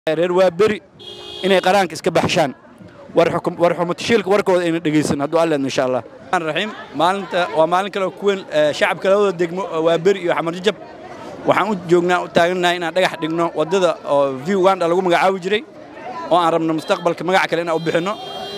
reer waa beri inay qaraanka iska baxshaan war xumatashiilka warkooda ayna dhegaysan hadduu alleedno insha allah raxiim maalinta waa maalin kale oo ku weyn shacabka labada degmo waa beri iyo xamar jajab waxaan u joognaa u taagannahay inaan dhagax dhigno waddada oo v uganda lagu magacaabi jiray oo aan rabno mustaqbalka magac kale inaan u bixinno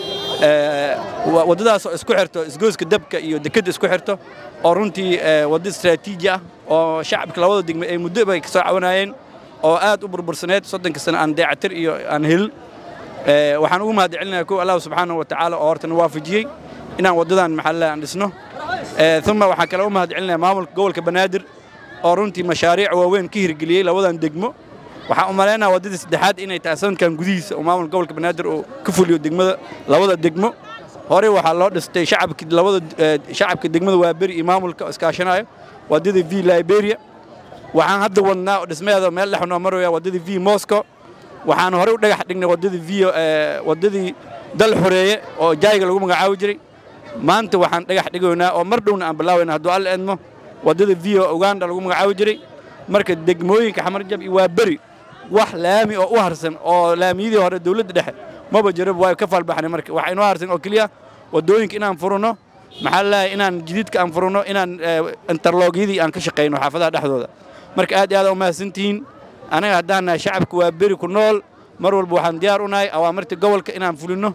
waddadaas oo isku xirto isgoyska dabka iyo dekedda isku xirto oo runtii waddo istaraatiiji ah oo shacabka labada degmo ay muddo bay ka soo cawanayeen oo aad u burbursaneed soddonka sano aan dayactir iyo aan helin waxaan ugu mahad celinayaa kow allah subxaanahu wa tacaala oo hortana waafajiyey inaan waddadan maxalle aan dhisno uma waxaan kale u mahad celinayaa maamulka gobolka banaadir oo runtii mashaariic waaweyn ka hirgeliyey labadan degmo waxaan u malaynaya waddadii saddexaad inay tahay sanadkan gudihiisa oo maamulka gobolka banaadir uu ka fuliyo degmada labada degmo horey waxaa loo dhistay shacabka labada shacabka degmada waaberi iyo maamulka oo iskaashanayo waddadii v liberia waxaan hadda wadnaa oo dhismaheeda meel dhex noo maraya waddadii v moscow waxaan horey u dhagax dhignay waddadii v waddadii dal xoreeye oo jayga lagu magacaabi jiray maanta waxaan dhagax dhigaynaa oo mar dhowna aan bilaawayna hadduu alla edmo waddada v uganda lagu magacaabi jiray marka degmooyinka xamarjab iyo waa beri wax laami oo u harsan oo laamiyadii hore dawladda dhexe maba jiraba waa ka faalbaxnay marka waxa inoo harsan oo keliya waddooyinka inaan furno maxaa lalahay inaan jadiidka aan furno inaan interloogyadii aan ka shaqayno xaafadaha dhexdooda marka aad iyo aad u mahadsantihiin anaga haddaan nahay shacabka waa beri ku nool mar walba waxaan diyaar u nahay awaamirta gobolka inaan fulinno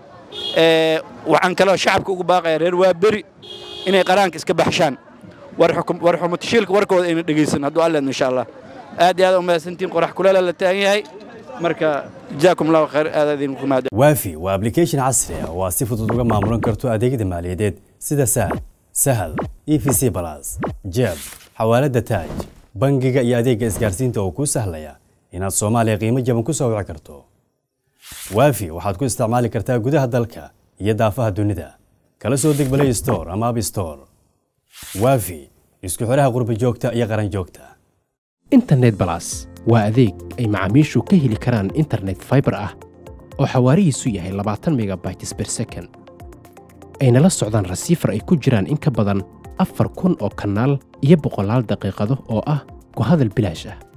waxaan kaloo shacabka ugu baaqaya reer waa beri inay qaraanka iska baxshaan war xumatashiilka warkooda ayna dhegaysan hadduu alleedno insha allah aad iyo aad u mahadsantihiin qorax kuleela la taagan yahay marka jazaakum allahu khayr aad idinku mahad waafi waa application casri ah oo aad si fudud uga maamulan karto adeegyada maaliyadeed sida sahal sahal e v c balas jeeb xawaalada taaj bangiga iyo adeegga isgaarsiinta oo kuu sahlaya inaad soomaaliya qiimo jaban ku soo wici karto waafi waxaad ku isticmaali kartaa gudaha dalka iyo daafaha dunida kala soo deg balay store ama ab store waafi isku xidhaha qurbi joogta iyo qaran joogta internet balas waa adeeg ay macaamiishu ka heli karaan internet faibar ah oo xawaarihiisu yahay labaatan megabytes ber second ayna la socdaan rasiifar ay ku jiraan in ka badan afar kun oo kanaal iyo boqolaal daqiiqado oo ah ku hadal bilaash ah